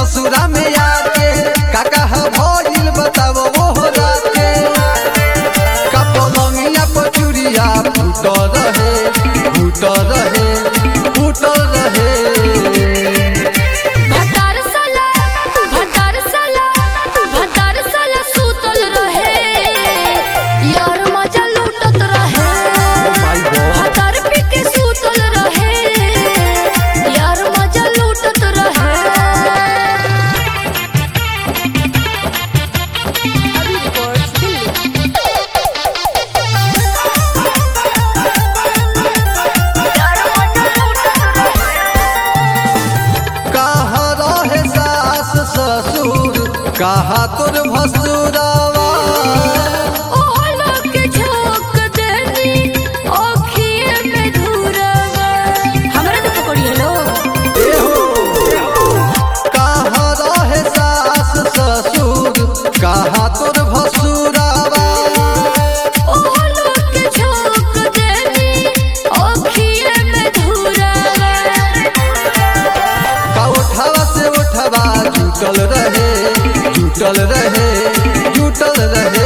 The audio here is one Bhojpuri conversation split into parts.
ससुरा में आके काका ह भइल बतावो ओहो राके का पलंगिया पर चूड़िया फूट रहे फूट रहे फूट रहे भतार साला भतार साला भतार साला सुतल रहे यार मजा लूटत रहे माय गॉड भतार पी के सुतल रहे यार मजा लूटत रहे कहाँ रहे सास ससुर कहाँ तोर भसुरावा ओहला के झोंक देनी ओखिए में धुरवा हमरा तो पकड़ी लो कहाँ रहे सास ससुर कहाँ तोर भसुरावा ओहला के झोंक देनी ओखिए में धुरवा का उठावा से उठवा जुटल रहे जुटल रहे जुटल रहे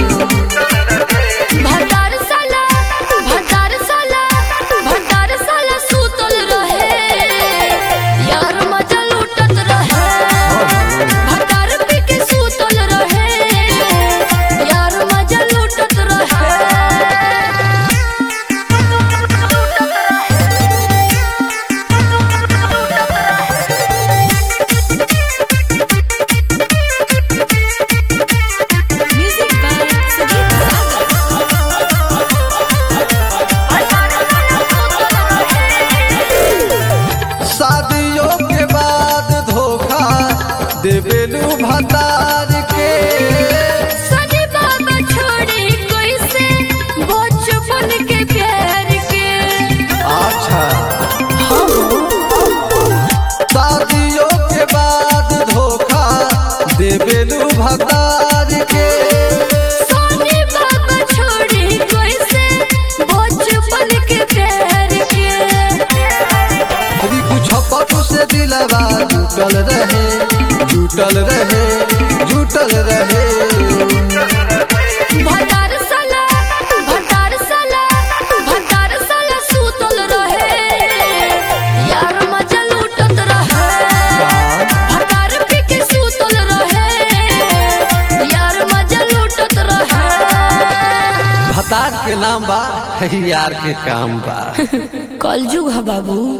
भतार साला भतार साला भतार साला सुतल रहे यार मजा लूटत रहे भतार पी के सुतल रहे यार मजा लूटत रहे म्यूजिक बाय संगीत शादियों के बाद धोखा देवेलू भतार के सनी बाबा छोड़े कैसे बचपन के प्यार के अच्छा शादियों के बाद धोखा देवेलू भतार के सनी बाबा छोड़े कैसे बचपन के प्यार के अभी कुछ पटू से दिलवा जुटल रहे जुटल रहे जुटल रहे भतार साला भतार साला भतार साला सुतल रहे यार मजा लूटत रहे भतार पी के सुतल रहे यार मजा लूटत रहे भतार के नाम बा यार के काम बा कलजुग है बाबू